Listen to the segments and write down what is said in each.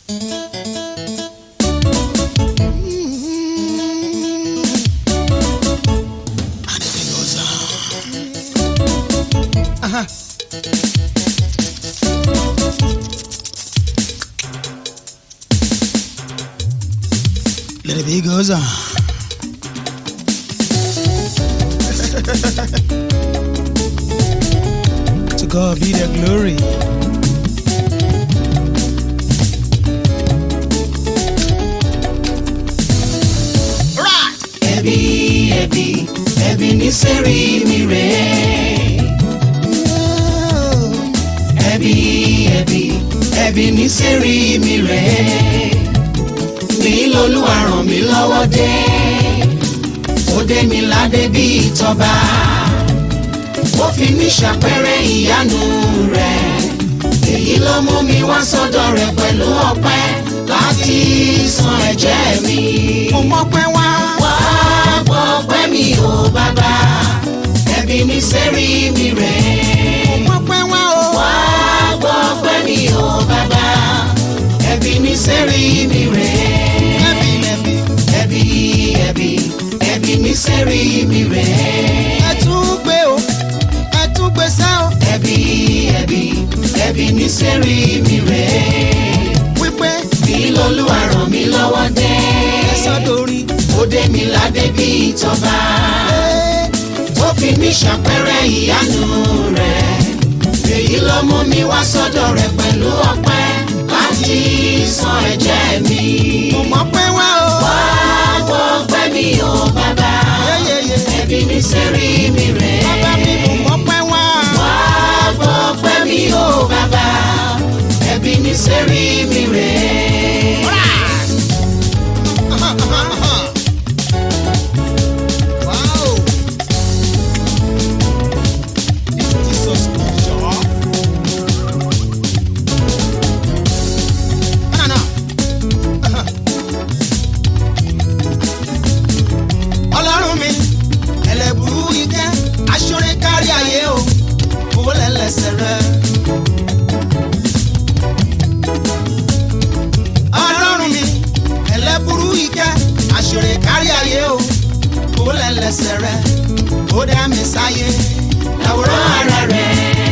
Let it be goes on. to God be the glory. Right. ẹbí ẹbí ẹbí ní sẹ́rí mi rẹ̀. ẹbí ẹbí ẹbí ní sẹ́rí mi rẹ̀. ní lolúwa ràn mí lọ́wọ́ dé. ó dé mi ládé bí ìtọ́ba. ó fi mí ṣàpẹẹrẹ ìyanu rẹ̀. èyí ló mú mi wá sọ́dọ̀ rẹ̀ pẹ̀lú ọpẹ́ láti san ẹ̀jẹ̀ mi. Mo mọ̀ pé wá. wá gbọ́ pẹ́ mi ò bàbá ẹbí ní sẹ́rí mi rẹ̀. Mo mọ̀ pé wá o. wá gbọ́ pẹ́ mi ò bàbá ẹbí ní sẹ́rí mi rẹ̀. Ẹbí lẹ́bí. ẹbí ẹbí ẹbí ní sẹ́rí mi rẹ̀. Ẹ tún gbé o. Ẹ tún gbé sẹ́ o. ẹbí ẹbí ẹbí ní sẹ́rí mi rẹ̀. Wípé bí lolúwa ràn mí lọ́wọ́ dé. ẹ sọ dórí. ó dé mi ládé bí ìtọ́ba. ó fi mí ṣàpẹẹrẹ ìyanu rẹ̀. èyí ló mú mi wá sọ́dọ̀ rẹ̀ pẹ̀lú ọpẹ́ láti san ẹ̀jẹ̀ mi. Mo mọ̀ pé wá o. wá gbọ́ pẹ́ mi ò bàbá. Yéyéyé. ẹbí mi sẹ́rí mi rẹ̀. Bàbá mi mo mọ̀ pé wá. wá gbọ́ pẹ́ mi ò bàbá. ẹbí mi sẹ́rí mi rẹ̀. Wow. Jesus jọ. No, no. Ọlọ́run mi ẹlẹ́bùrú ikẹ́ aṣọ́rẹ́ kárí ayé o owó lẹ́lẹ́sẹ̀ rẹ̀. Ọlọ́run mi ẹlẹ́bùrú ikẹ́ aṣọ́rẹ́ kárí ayé o owó lẹ́lẹ́sẹ̀ rẹ̀ ó dá mi sáyé àwòrán ara rẹ̀.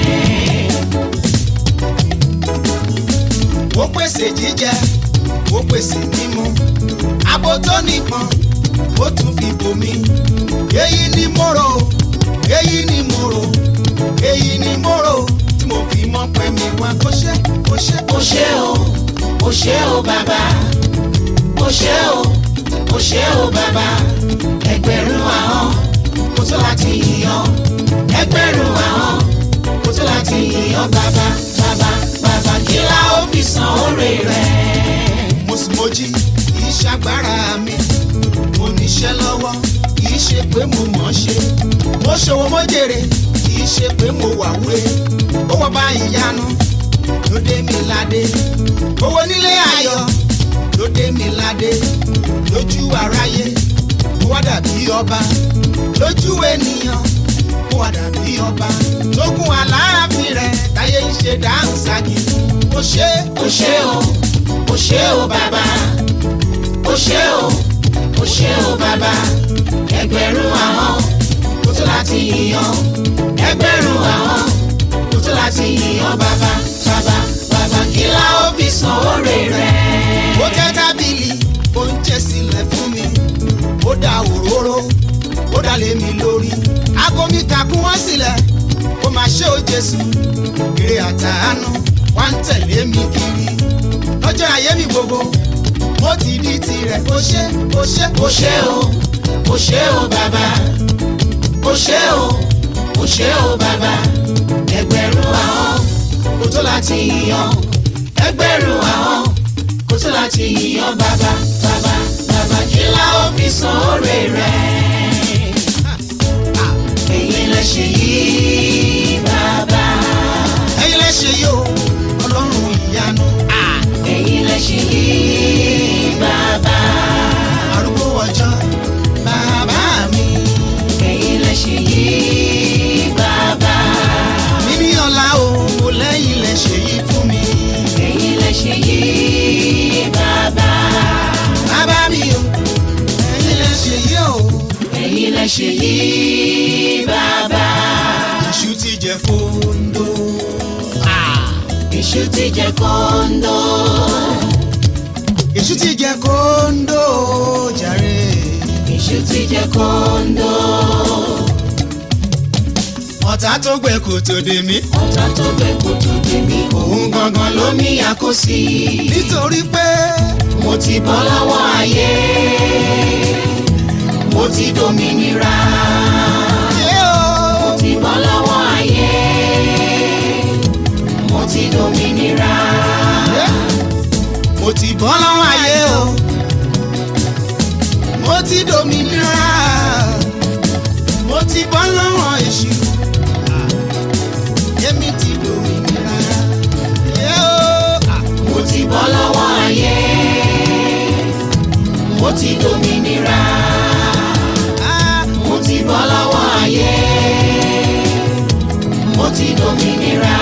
ó pèsè jíjẹ ó pèsè mímu abo tó nípọn ó tún fi bomi èyí ni mo rò èyí ni mo rò èyí ni mo rò tí mo fi mọ̀ pé mi wá kó ṣe kó ṣe ó ṣé o ó ṣé o bàbá ó ṣé o ó ṣé o bàbá ẹgbẹ̀rún ahọ́n kò tó láti yíyan ẹgbẹ̀rún ahọ́n kò tó láti yíyan bàbá bàbá bàbá kí la ó fi san oore rẹ̀. mo sì mojí kì í ṣàgbára mi mo níṣẹ́ lọ́wọ́ kì í ṣe pé mo mọ̀ ọ́ ṣe mo ṣòwò mo jèrè kì í ṣe pé mo wà wúre ó wọ́n bá ìyanu ló dé mi ládé owó nílé ayọ̀ ló dé mi ládé lójú aráyé ó wá dàbí ọba lójú ènìyàn ó wá dàbí ọba lógún aláàfin rẹ̀ táyé ń ṣe dáhùn ságì ó ṣe ó ṣé o ó ṣé o bàbá ó ṣé o ó ṣé o bàbá ẹgbẹ̀rún ahọ́n kò tó láti yíyan ẹgbẹ̀rún ahọ́n kò tó láti yíyan bàbá bàbá bàbá kí la ó fi san oore rẹ̀. ó tẹ́ tábìlì oúnjẹ sílẹ̀ fún mi ó da òróró ó dá lé mi lórí aago mi kàkún wọ́n sílẹ̀ ó máa ṣe ó jésù èrè àtàánú wá ń tẹ̀lé mi kiri lọ́jọ́ ayé mi gbogbo mo ti di tirẹ̀ ó ṣe ó ṣe ó ṣé o ó ṣé o bàbá ó ṣé o ó ṣé o bàbá ẹgbẹ̀rún ahọ́n kò tó láti yíyan ẹgbẹ̀rún ahọ́n kò tó láti yíyan bàbá bàbá bàbá kí la ó fi san oore rẹ̀. èyí lè ṣe yìí bàbá ẹ̀yin lẹ ṣe yìí o ọlọ́run ìyanu èyí lè ṣe yìí bàbá arúgbó ọjọ́ bàbá mi èyí lè ṣe yìí bàbá. mímí ọ̀la o lẹ́yìn lẹ ṣe yìí fún mi. èyí lè ṣe yìí ṣe yìí bàbá. Èṣù ti jẹ kóńdó. Èṣù ti jẹ kóńdó. Èṣù ti jẹ kóńdó jàre. Èṣù ti jẹ kóńdó. Ọ̀tá tó gbẹ kò tó dé mí. Ọ̀tá tó gbẹ kó tó dé mi. Òun gangan ló ní àkóso. Nítorí pé Mo ti bọ́ lọ́wọ́ ayé. Mo ti dòmìnira. ṣé o. Mo ti bọ́ lọ́wọ́ ayé. Mo ti dòmìnira. Mo ti bọ́ lọ́wọ́ ayé o. Mo ti dòmìnira. Mo ti bọ́ lọ́wọ́ èṣù. Èmi ti dòmìnira. Ṣé o. Mo ti bọ́ lọ́wọ́ ayé. Mo ti dòmìnira. Ah, Mo ti bọ́ lọ́wọ́ ayé. Mo ti dòmìnira.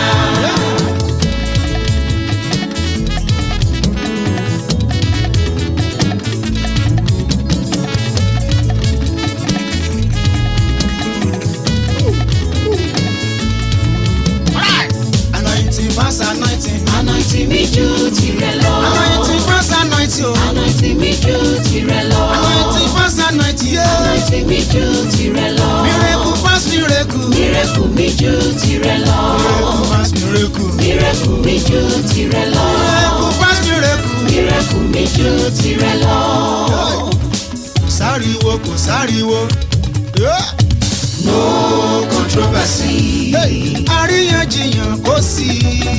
Anointing pass anointing. Anointing mi ju tirẹ̀ lọ. Anointing pass anointing o. Anointing mi ju tirẹ̀ lọ. Anointing pass anointing yé. Anointing mi ju tirẹ̀ lọ. Miracle pass miracle. Miracle mi ju tirẹ̀ lọ. Miracle pass miracle. Miracle mi ju tirẹ̀ lọ. Miracle pass miracle. Miracle mi ju tirẹ̀ lọ. Kò sáriwo kò sáriwo. Yeah. No controversy. Hey, àríyànjiyàn kò sí.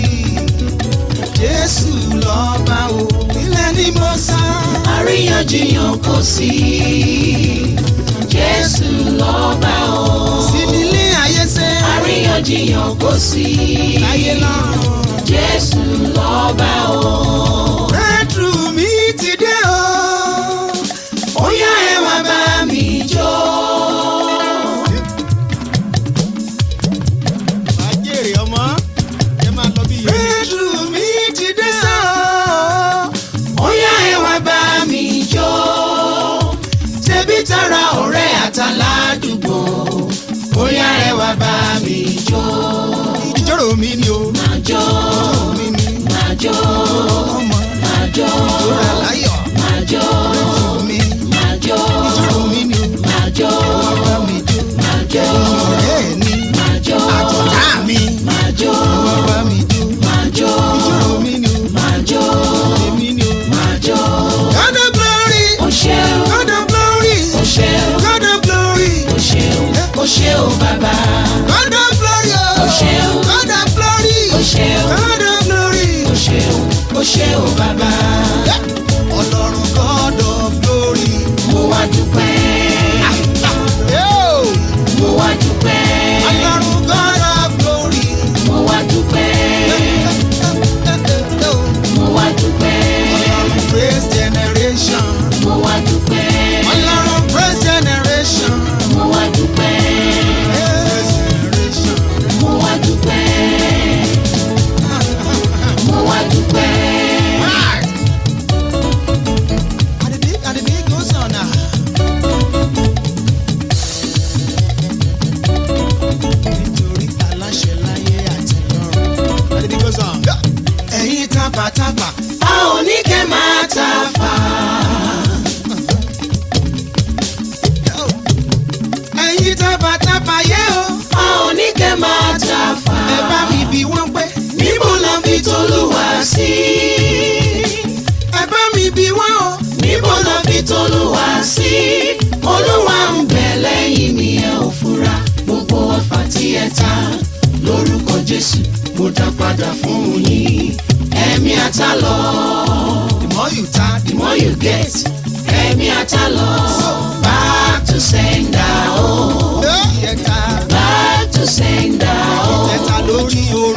Jésù lọ́ba o, ilẹ̀ ni mo sá. Àríyànjiyàn kò sí. Jésù lọ́ba o. Sí nílé ayé sẹ́. Àríyànjiyàn kò sí. Láyé lọ́run. Jésù lọ́ba o. Rẹ́dùrù mi ti dé o. Ó yá ẹ wá bá mi jó. Àjèrè ọmọ, ẹ máa lọ bí yẹn. Rẹ́dùrù mi ti dé o. Ó yá ẹ wá bá mi jó. Tẹbí tará ọ̀rẹ́ àtàládùúgbò. Ó yá ẹ wá bá mi jó. Ìjọ́rò mi ni o. Máa jó, Ìjọ́rò mi ni máa jó, ọmọ. máa jó, Ìjọ́rò láyọ̀. máa jó, Ìjọ́rò mi. máa jó, Ìjọ́rò mi ni o. máa jó, Bàbá mi jó. máa jó, Ọ̀rẹ́ mi. máa jó, Àtọ̀tá mi. máa jó, Bàbá mi jó. máa jó, Ìjọ́rò mi ni o. máa jó, Èmi ni o. máa jó. God of glory. Ó ṣeun, God of glory. ó ṣeun, God of glory. ó ṣeun, ó ṣeun bàbá. God of glory. Ó ṣeun. God of glory. Ó ṣeun, God of glory. ó ṣeun, ó ṣeun bàbá. Ọlọ́run God of glory. Mo wá dúpẹ́, Yo! mo wá dúpẹ́, Ọlọ́run God of glory. mo wá dúpẹ́, mo wá dúpẹ́, Ọlọ́run praise generation. mo wá dúpẹ́, Ọlọ́run praise generation. mo wá dúpẹ́, Praise generation. mo wá dúpẹ́, mo wá dúpẹ́. Àdìbí àdìbí goes on now. Nítorí aláṣẹ láyé àti lọ́run. Àdìbí goes on. Ẹ̀yin tápátápá. A ò ní kẹ́ máa ta fà. Ẹ̀yin tápátápá yé o. A ò ní kẹ́ máa ta fà. Ẹ bá mi bí wọ́n pé. Níbo la fi tolúwa sí? Ẹ bá mi bí wọ́n o. Níbo la fi tolúwa sí? Olúwa ń bẹ lẹ́yìn mi ẹ ò fura. Gbogbo ọfà tí ẹ ta lórúkọ Jésù mo dá padà fún yín. Ẹ̀mí ata lọ, The more you tap, the more you get. Ẹ̀mí ata lọ, back to sender o. the more you tap. Back to sender o. Tẹ̀ta lórí oorun.